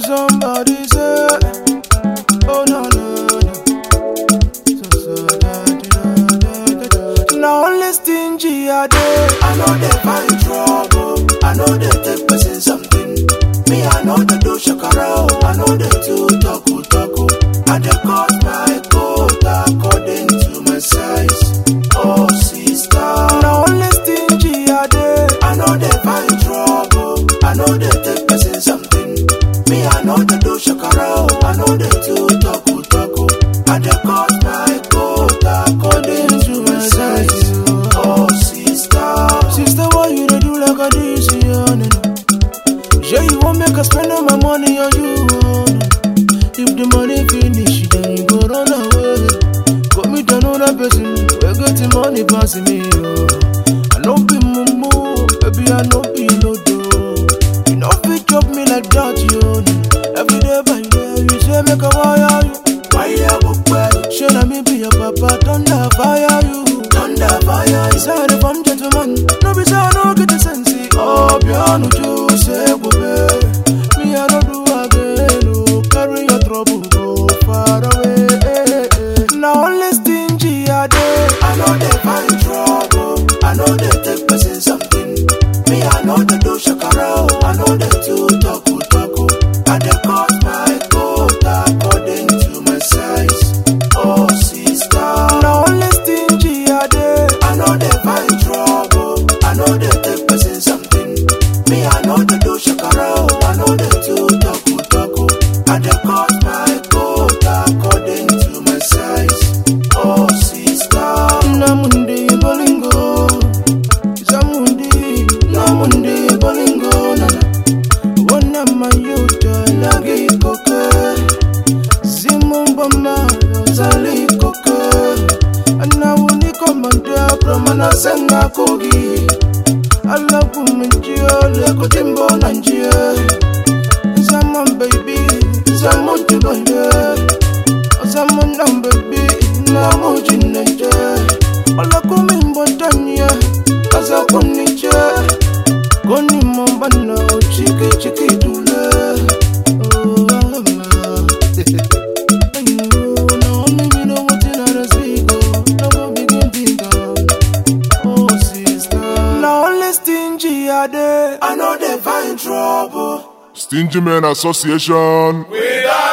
somebody say, oh no no no. So, so, da, da, da, da, da. Now only stingy I dey. I know they find trouble. I know they take person something. Me, I know they do shakara. oh. I know they do taku taku. I dey cut my coat according to my size. Oh, sister. Now only stingy I dey. I know they find trouble. I know they take person something. Me, I know they do shakara. oh. I know they do taku taku. I dey cut my coat according to my size. Oh, sister. Sister, why you dey do like a this? Yeah, no, no. Yeah, you won't make us spend all my money on you. Oh, no. If the money finish, then you go run away. Go meet another person. We get the money passing me. Oh. I know be mumu, baby, I know be no do. You know fit chop me like that, you know. Every day by day, you say make a wire you. Why you book well? Show na me be your papa, thunder fire you. Thunder fire is Inside if I'm gentleman, no be say I no get the sense. Oh, piano you say go Me I don't do again. Oh, carry your trouble go far away. Now only stingy I dey. I know they find trouble. I know they take person something. Me, I know they do shakara. oh. I know they do taku taku. I dey cut my coat according to my size. Oh, sister. Now only stingy I dey. I know they find trouble. I know they take person something. Me, I know they do shakara. oh. I know they do taku taku. I dey cut my coat according to my size. Oh, sister. Namundi bolingo, Zamundi, Namundi bolingo, nana. Wana mayuta lagi koke, Zimumbama zali koke. Anawuni komanda pramana senga kogi. Alabu minjio leko timbo nanjie. Zaman baby, zaman tubande. Zaman nam baby, namu jinneje. Ola kumi mbotanye, kaza kuniche. Koni mbana, chiki chiki dule. Oh, mama. Now only me know what in other speak. Oh, now go begin think of. Oh, sister. Now only stingy I dey. I know they find trouble. Stingy Men Association. We are